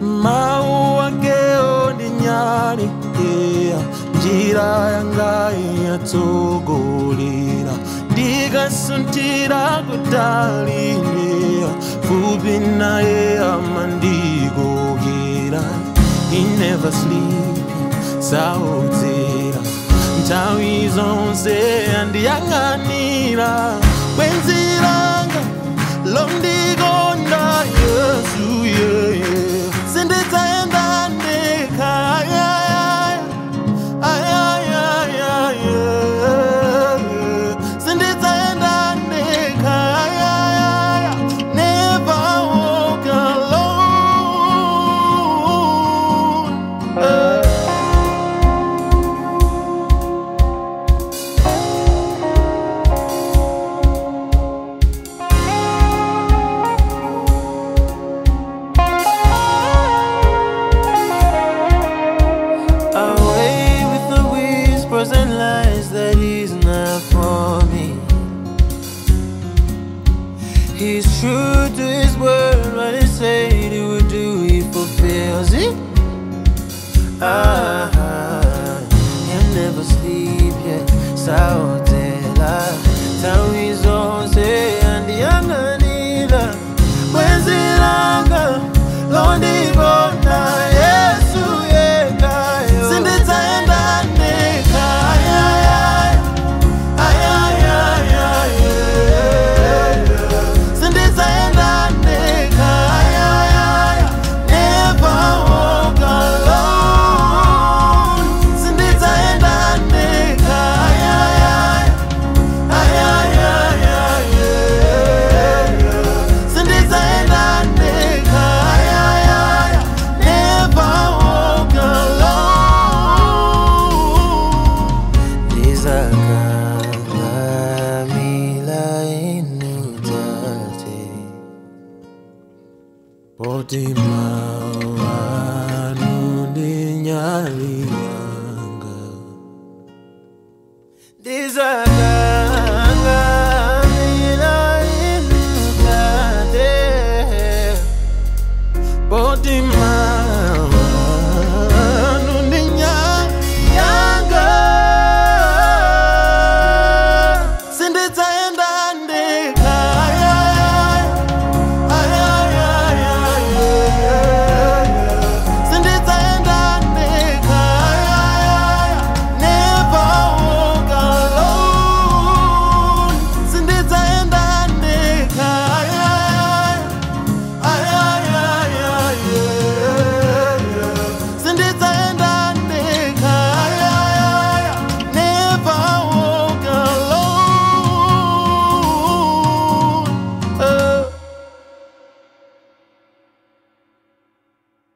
mau akeo ndi nyali yeah. njira yanga yatsogolera ndikasuntira kutalinea fupi naye amandikokera he never sleep saodzera nthawi zonse andiyang'anira bwenzi langa londikonda yesu yeye sindidzaenda ndekha ayayaya ayayaya sindidzaenda ndekha ayayaya never walk alone Eh. Away with the whispers and lies that he's not for me. He's true to his word, what he said he would do, he fulfills it. Ah, he'll never sleep yet. Saotela, tawi zonse andiyanganira. Bwenzi langa londibona Yesu yekayo. Sindidzaenda ndekha ayayaya ayayaya Sindidzaenda ndekha ayayaya never walk alone Sindidzaenda ndekha ayayaya ayayaya Sindidzaenda ndekha ayayaya never walk alone Ndizakalamila inutate Poti mawanu ndi nyali yanga Ndizakalamila inutate Poti